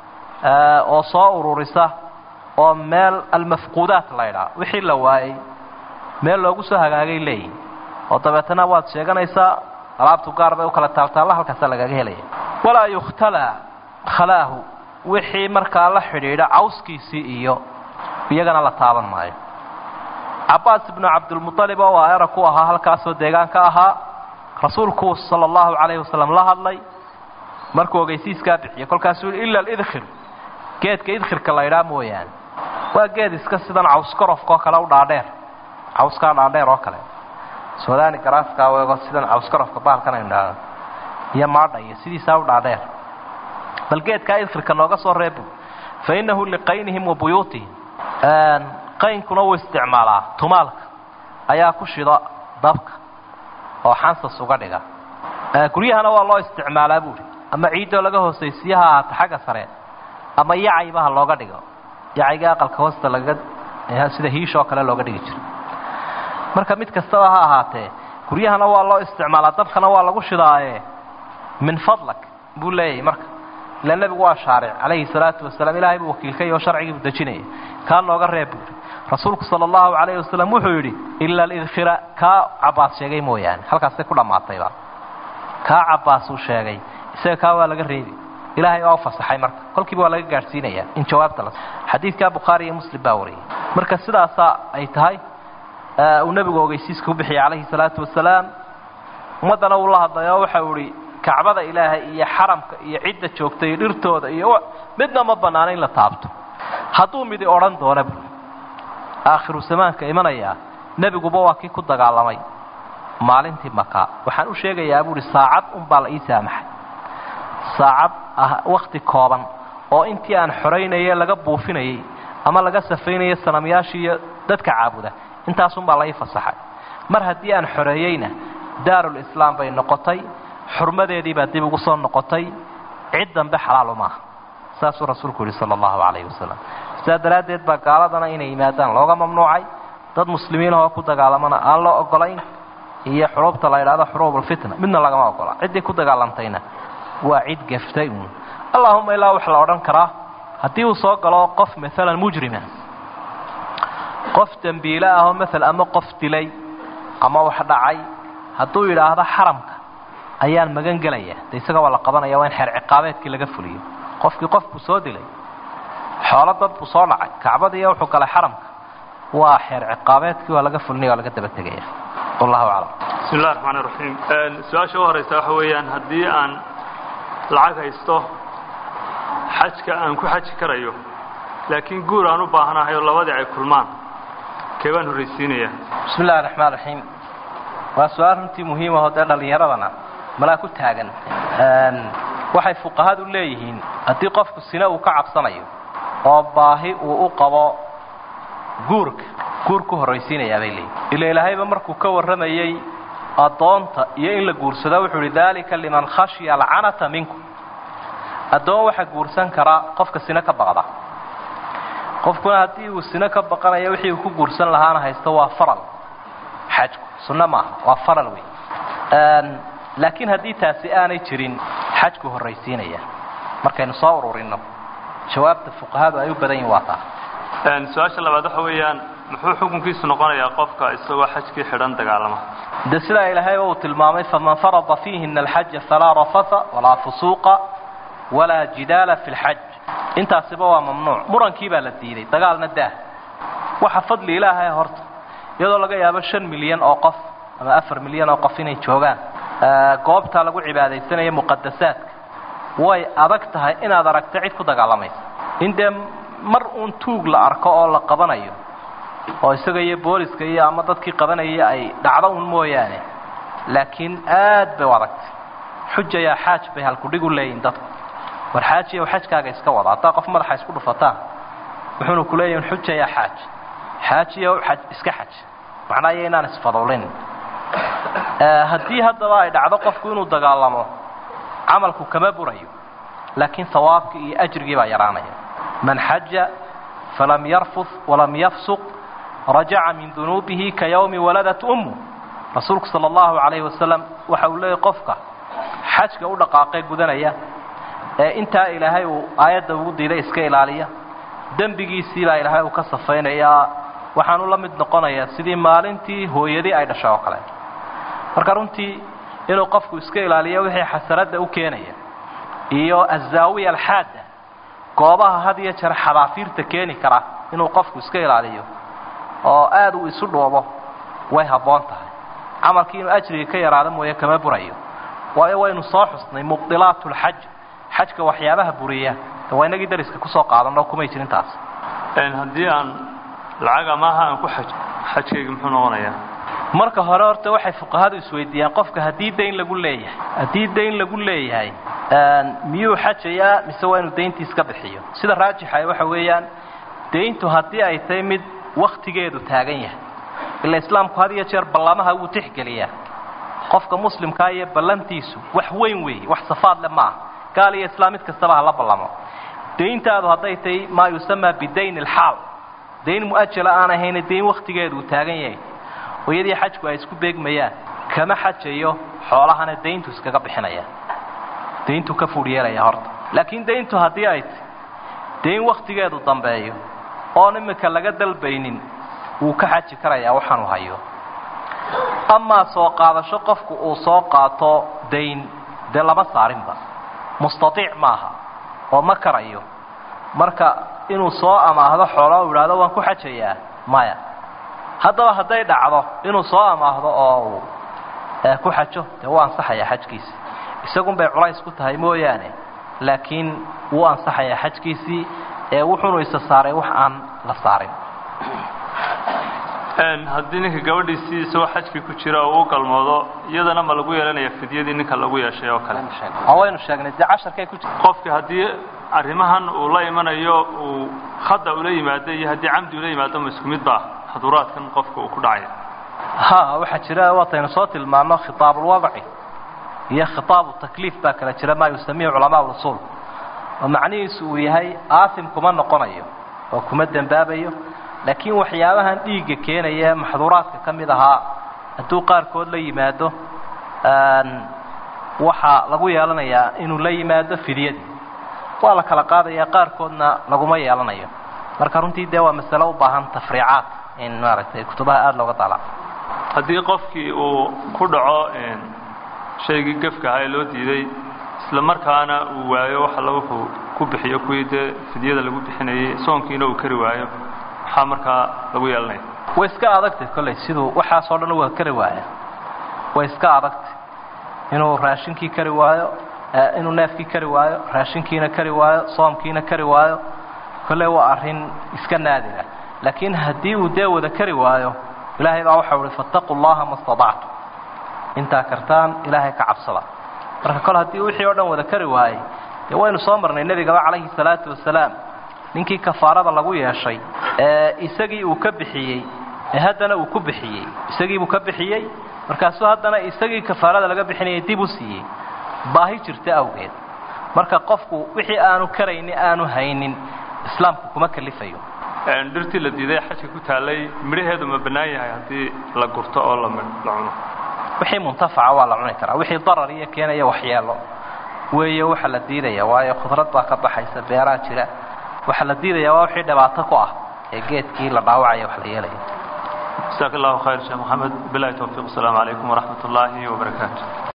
oo soo ururisa oo meel almafquudaat la ydhaa wixii la waayey meel loogu soo hagaagay leeyihin oo dabeetana waad sheeganaysaa alaabtu gaar bay u kala taaltaalla halkaasa lagaga helaya walaa yukhtalaa khalaahu wixii markaa la xidhiidha cawskiisii iyo iyagana la taaban maayo cabaas ibnu cabdilmualib oo aera ku ahaa halkaasoo deegaanka ahaa rasuulku sala allahu calayhi wasalam la hadlay markuu ogeysiiskaa bixiyey kolkaasuu yihi ila alidkhir geedka idkhirka la ydhaa mooyaane waa geed iska sidan cawskarofka oo kale u dhaadheer cawskaa dhaadheer oo kale sudaani garaaskaa weego sidan cawskarofka baalkan aynu dhahno iyo maadha iyo sidiisaa u dhaadheer bal geedkaa idkhirka nooga soo reebu fa innahu liqaynihim wa buyuutihim qaynkuna wuu isticmaalaa tumaalka ayaa ku shida dabka oo xansas uga dhiga guryahana waa loo isticmaalaa buuri ama ciiddoo laga hoosaysiye ha ahaata xagga sare ama yacayba ha looga dhigo yacayga aqalka hoosta lagaga sida hiish oo kale looga dhigi jiro marka mid kastaba ha ahaatee guryahana waa loo isticmaalaa dabkana waa lagu shidaaye min fadlak buu leeyahay marka ila nebigu waa shaaric calayhi salaatu wasalaam ilaahay buu wakiilkay oo sharcigii buu dejinaya kaa nooga reeb buuri rasuulku sala allahu calayhi wasalam wuxuu yidhi ila alidkhira kaa cabaas sheegay mooyaane halkaasay ku dhammaatayba kaa cabaas uu sheegay isaga kaa waa laga reebi ilaahay waa u fasaxay marka kolkiiba waa laga gaadhsiinaya in jawaabta la xadiidkaa bukhaari iyo muslim baa wariyay marka sidaasaa ay tahay uu nebigu ogeysiiska u bixiyay calayhi salaatu wasalaam ummaddana uu la hadlayo waxau ihi kacbada ilaahay iyo xaramka iyo cidda joogta iyo dhirtooda iyo midna ma bannaana in la taabto hadduu midi odhan doona bu aakhiru zamaanka imanayaa nebiguba waa kii ku dagaalamay maalintii maka waxaan u sheegayaa buuhi saacad unbaa la ii saamaxay saacad ah wakti kooban oo intii aan xoraynayay laga buufinayay ama laga safaynayay sanamyaashii iyo dadka caabuda intaasunbaa la ii fasaxay mar haddii aan xoreeyeyna daarulislaam bay noqotay xurmadeedii baa dib ugu soo noqotay cid dambe xalaalu maaha saasuu rasuulku yihi sala allahu calayhi wasalam sidaa daraaddeed baa gaaladana inay yimaadaan looga mamnuucay dad muslimiin oo ku dagaalamana aan loo ogolayn iyo xuruubta la yidhahdo xuruubulfitna midna lagama ogola ciddii ku dagaalamtayna waa cid gaftay uun allahuma ilaa wax la odhan karaa haddii uu soo galo qof maalan mujrima qof dembiile ahoo maala ama qof dilay ama wax dhacay hadduu yidhaahdo xaramka ayaan magan gelaya de isaga waa la qabanaya waa in xeer ciqaabeedkii laga fuliyo qofkii qof buu soo dilay xoolo dad buu soo dhacay kacbadiiyo wuxuu galay xaramka waa xeer ciqaabeedkii waa laga fulinaya waa laga daba tegaya wallahu aclam bismi illahi raxmaan iraxiim su-aasha u horeysa waxa weeyaan haddii aan lacag haysto xajka aan ku xaji karayo laakiin guur aan u baahanahay oo labadii ay kulmaan kee baan horraysiinayaa bismi illahi raxmaan raxiim waa su-aal runtii muhiimahoo dee dhallinyaradana malaa ku taagan waxay fuqahadu leeyihiin haddii qofku sine uu ka cabsanayo oo baahi uu u qabo guurka guur ku horraysiinayaa bay leeyihin ila ilaahayba markuu ka warramayey addoonta iyo in la guursado wuxuu ihi daalika liman khashya alcanata minkum addoon waxaa guursan karaa qofka sine ka baqda qofkuna haddii uu sine ka baqanayo wixii uu ku guursan lahaana haysto waa faral xajku sunno maaha waa faral wey laakiin haddii taasi aanay jirin xajku horraysiinaya markaynu soo ururinno jawaabta fuqahadu ay u badan yihin waa taa su-aasha labaad waxa weeyaan muxuu xukunkiisu noqonayaa qofka isagoo xajkii xidhan dagaalama de sidaa ilaahayba uu tilmaamay faman farada fiihina alxaja falaa rafasa walaa fusuuqa walaa jidaala fi lxaj intaasiba waa mamnuuc murankii baa la diiday dagaalna daah waxa fadli ilaahay horta iyadoo laga yaabo shan milyan oo qof ama afar milyan oo qof inay joogaan goobtaa lagu cibaadaysanaya muqadasaadka way adag tahay inaad aragto cid ku dagaalamaysa in dee mar uun tuug la arko oo la qabanayo oo isaga iyo booliska iyo ama dadkii qabanaya ay dhacdo un mooyaane laakiin aad bay u adagtay xujayaa xaaj bay halkudhig u leeyihin dadku war xaajiyow xajkaaga iska wada haddaa qof madaxa isku dhufataan wuxuuna ku leeyahin xujayaa xaaj xaajiyow xaj iska xaj macnaa iyo inaan isfadulin haddii haddaba ay dhacdo qofku inuu dagaalamo camalku kama burayo laakiin hawaabkii iyo ajrigii baa yaraanaya man xaja falam yarfud walam yafsuq rajaca min dunuubihi ka yawmi waladat ummu rasuulku sala allahu calayhi wasalam waxa uu leeyahy qofka xajka u dhaqaaqee gudanaya ee intaa ilaahay uu aayadda ugu diiday iska ilaaliya dembigiisii baa ilaahay uu ka safaynayaa waxaanu la mid noqonayaa sidii maalintii hooyadii ay dhashay oo kale marka runtii inuu qofku iska ilaaliyo wixii xasanadda u keenaya iyo azaawiya alxaada goobaha had iyo jeer xadaafiirta keeni kara inuu qofku iska ilaaliyo oo aad uu isu dhoobo way habboon tahay camalkii inuu ajriga ka yaraado mooye kama burayo waayo waynu soo xusnay mubdilaat lxaj xajka waxyaabaha buriya de waa inagii dariska kusoo qaadano kumay jirin taas haddii aan lacag amaaha aan ku xaj xajkayga muxuu noqonayaa marka hore horta waxay fuqahadu isweydiiyaan qofka haddii dayn lagu leeyahay haddii dayn lagu leeyahay miyuu xajayaa mise waa inuu dayntii iska bixiyo sida raajixa waxa weeyaan dayntu haddii ay tahay mid waktigeedu taagan yahay ila islaamku had iyo jeer ballamaha wuu tixgeliyaa qofka muslimkaa iyo ballantiisu wax weyn weeye wax safaad le maaha gaal iyo islaam mid kastaba hala ballamo dayntaadu hadday tahay maa yusamaa bidayn alxaal dayn mu'ajala aan ahayna dayn waktigeedu uu taagan yahay oo iyadii xajku ay isku beegmayaan kama xajayo xoolahana dayntu iskaga bixinaya dayntu ka fuudh yeelaya horta laakiin dayntu haddii ay tahy dayn waktigeedu dambeeyo oon iminka laga dalbaynin wuu ka xaji karayaa waxaanu hayo amaa soo qaadasho qofku uu soo qaato dayn dee lama saarinba mustaiic maaha oo ma karayo marka inuu soo amaahdo xoolo u idhaahdo waan ku xajayaa maya haddaba hadday dhacdo inuu soo amaahdo oo uu ku xajo dee wuu ansaxayaa xajkiisi isagun bay culays ku tahay mooyaane laakiin wuu ansaxayaa xajkiisii ee wuxuunu isa saaray wax aan la saarin haddii ninka gabadhiisii isagoo xajkii ku jira oo u galmoodo iyadana ma lagu yeelanaya fidyadii ninka lagu yeeshay oo kale waynu sheegnay dee casharkay ku jira qofki haddii arrimahan uu la imanayo uu khada ula yimaado iyo haddii camdi ula yimaado ma isku mid baa xaduraadkan qofka uu ku dhacaya ha waxaa jira waataynu soo tilmaano khitaabulwadci iyo khitaabu takliif baa kala jira maa yusamiihu culamaa usuul oo macnihiisu uu yahay aasim kuma noqonayo oo kuma dembaabayo laakiin waxyaabahan dhiigga keenaya maxduuraadka ka mid ahaa hadduu qaarkood la yimaado waxaa lagu yeelanayaa inuu la yimaado fidyadii waa la kala qaadaya qaarkoodna laguma yeelanayo marka runtii dee waa masalo u baahan tafriicaad in maaragtay kutubaha aada looga dala haddii qofkii uu ku dhaco shaygii gefka ahaa ee loo diiday isla markaana uu waayo wax alla wuxuu ku bixiyo kuwii dee fidyada lagu bixinayay soonkiina uu kari waayo maxaa markaa lagu yeelanaya way iska adagtay kolley siduu waxaasoo dhan waa kari waaya way iska adagtay inuu raashinkii kari waayo inuu neefkii kari waayo raashinkiina kari waayo soomkiina kari waayo kolley waa arrin iska naadira laakiin haddii uu dee wada kari waayo ilaahay baa waxau uhi fattaquu llaha ma stadactu intaa kartaan ilaahay ka cabsada marka kol haddii wixii oo dhan wada kari waayey dee waynu soo marnay nebigaba calayhi salaatu wasalaam ninkii kafaarada lagu yeeshay ee isagii uu ka bixiyey ee haddana uu ku bixiyey isagiibuu ka bixiyey markaasuu haddana isagii kafaarada laga bixinayay dib u siiyey baahi jirta awgeed marka qofku wixii aanu karayni aanu haynin islaamku kuma kalifayo dhirtii la diiday xajka ku taallay midhaheedu ma bannaan yahay haddii la gurto oo la cuno wixii muntafaca waa la cuni karaa wixii darar iyo keenaya waxyeelo weeye waxa la diidaya waayo khudrad baa ka baxaysa beeraa jira waxaa la diidaya waa wixii dhibaato ku ah ee geedkii la dhaawacaya wax la yeelaya jasaak allahu khayr sheekh moxamed bilahi towfiiq asalaamu calaykum waraxmat ullaahi wabarakaatu